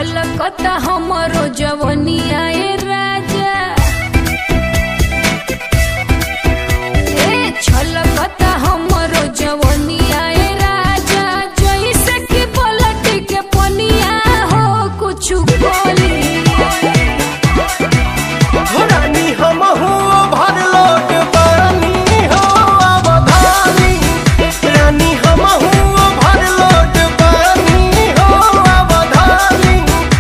छलकता हमरो जवनिया ए राजा ए छलकता हमरो जवनिया ए राजा जैसे कि पलट के पनिया हो कुछ बोली रानी हमहू भरलोट पानी हो अवधानी रानी हमहू भरलोट पानी हो अवधानी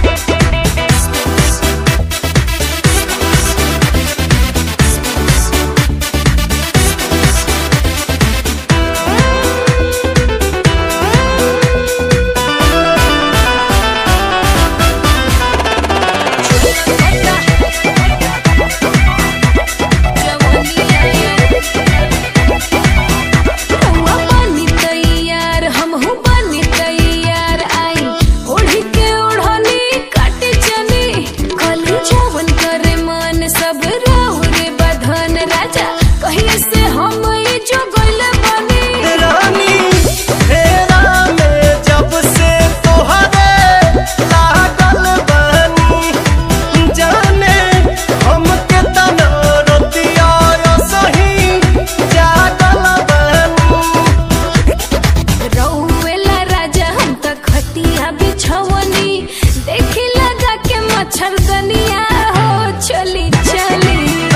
रउआ बनी तैयार, हमहू बनी तैयार, आई ओढ़ी के ओढ़नी काटे चली, कली जवन करे मन सब राहुरे बधन राजा कहिए से हम ई जो गइले बनी रानी फेरा में जब से तोहरे लागल बानी जाने हमके तना रतिया सही जागल बानी रउएला राजा हम त खटिया बिछवनी देखी लगा के मच्छरदनिया हो चली चली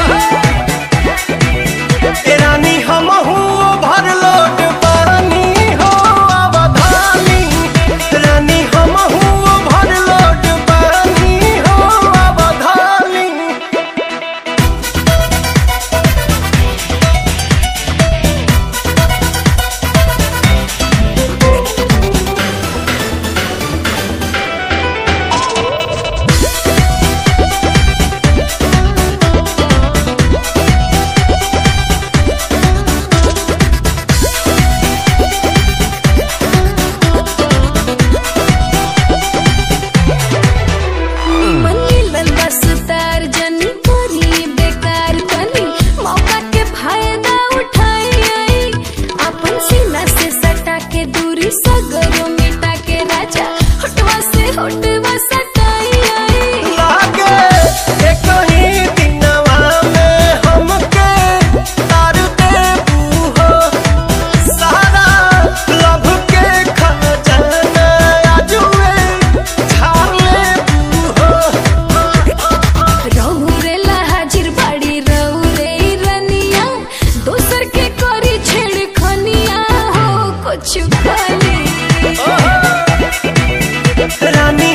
रानी हमहू भरलोट पानी हो अवधानी रानी हमहू भरलोट पानी हो अवधानी मनी लंबा सुतार जनी करी बेकार तनी मौका के फायदा उठाई आई अपन सीना से सटा के दूरी सगरो मिटा के राजा हटवा से हटवा सटाई आई लागे एक ही दिनवा में हमके तार देबू हो सारा लभ के खजाना आजुए झाड़ लेबू हो रहुरेला हाजिर बाड़ी रहुरे रनिया दोसर के करी छेड़खनिया हो कुछ खाली रानी